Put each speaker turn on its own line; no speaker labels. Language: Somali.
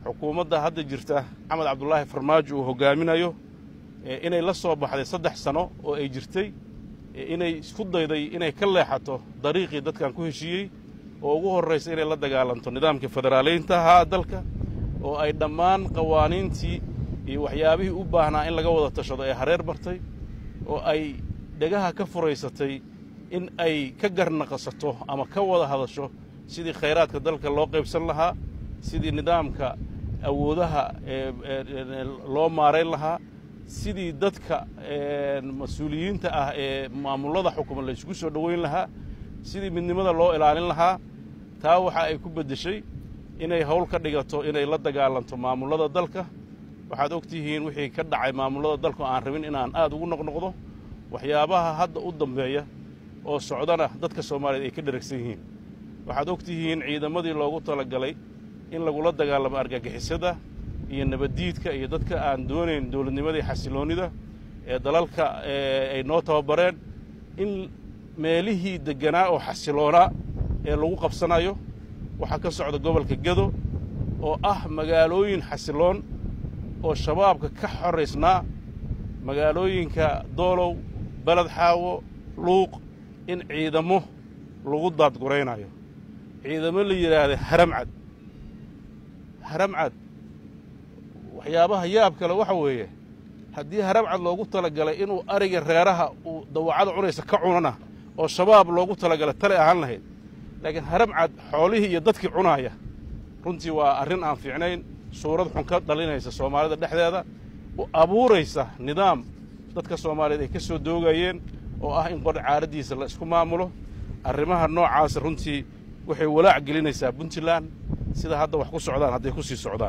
xukuumadda hadda jirta maxamed cabdulaahi farmaajo uu hoggaaminayo inay la soo baxday saddex sano oo ay jirtay inay isku dayday inay ka leexato dariiqii dadkan ku heshiiyey oo ugu horraysa inay la dagaalanto nidaamkii federaalaynta ahaa dalka oo ay dhammaan qawaaniintii iyo waxyaabihii u baahnaa in laga wada tashado ee hareer martay oo ay dhegaha ka furaysatay in ay ka garnaqasato ama ka wada hadasho sidii khayraadka dalka loo qaybsan lahaa sidii nidaamka awoodaha loo maarayn lahaa sidii dadka mas-uuliyiinta ah ee maamullada xukuma la isugu soo dhoweyn lahaa sidii midnimada loo ilaalin lahaa taa waxa ay ku beddeshay inay howl ka dhigato inay la dagaalanto maamullada dalka waxaad og tihiin wixii ka dhacay maamullada dalka oo aan rabin inaan aad ugu noqnoqdo waxyaabaha hadda u dambeeya oo socdana dadka soomaaliyeed ay ka dheragsan yihiin waxaad og tihiin ciidamadii loogu talagalay in lagula dagaalamo argagixisada iyo nabaddiidka iyo dadka aan doonayn dowladnimadii xasiloonnida ee dalalka ay noo tababareen in meelihii degganaa oo xasiloonaa ee lagu qabsanayo waxaa ka socda gobolka gedo oo ah magaalooyin xasiloon oo shabaabka ka xoraysnaa magaalooyinka doolow beled xaawo luuq in ciidamo lagu daadguraynayo ciidamo la yidhaahda haramcad haramcad waxyaabaha yaab kale waxa weeye haddii haramcad loogu talagalay inuu ariga reeraha uu dawacada cunaysa ka cunana oo shabaab loogu talagalay tale ahaan lahayd laakiin haramcad xoolihii iyo dadkii cunaaya runtii waa arrin aan fiicnayn suurad xun ka dhalinaysa soomaalida dhexdeeda abuuraysa nidaam dadka soomaaliyeed ay ka soo doogayeen oo ah in qor caaraddiisa la isku maamulo arrimaha noocaasa runtii waxay walaac gelinaysaa puntland sida hadda wax ku socdaan hadday ku sii socdaan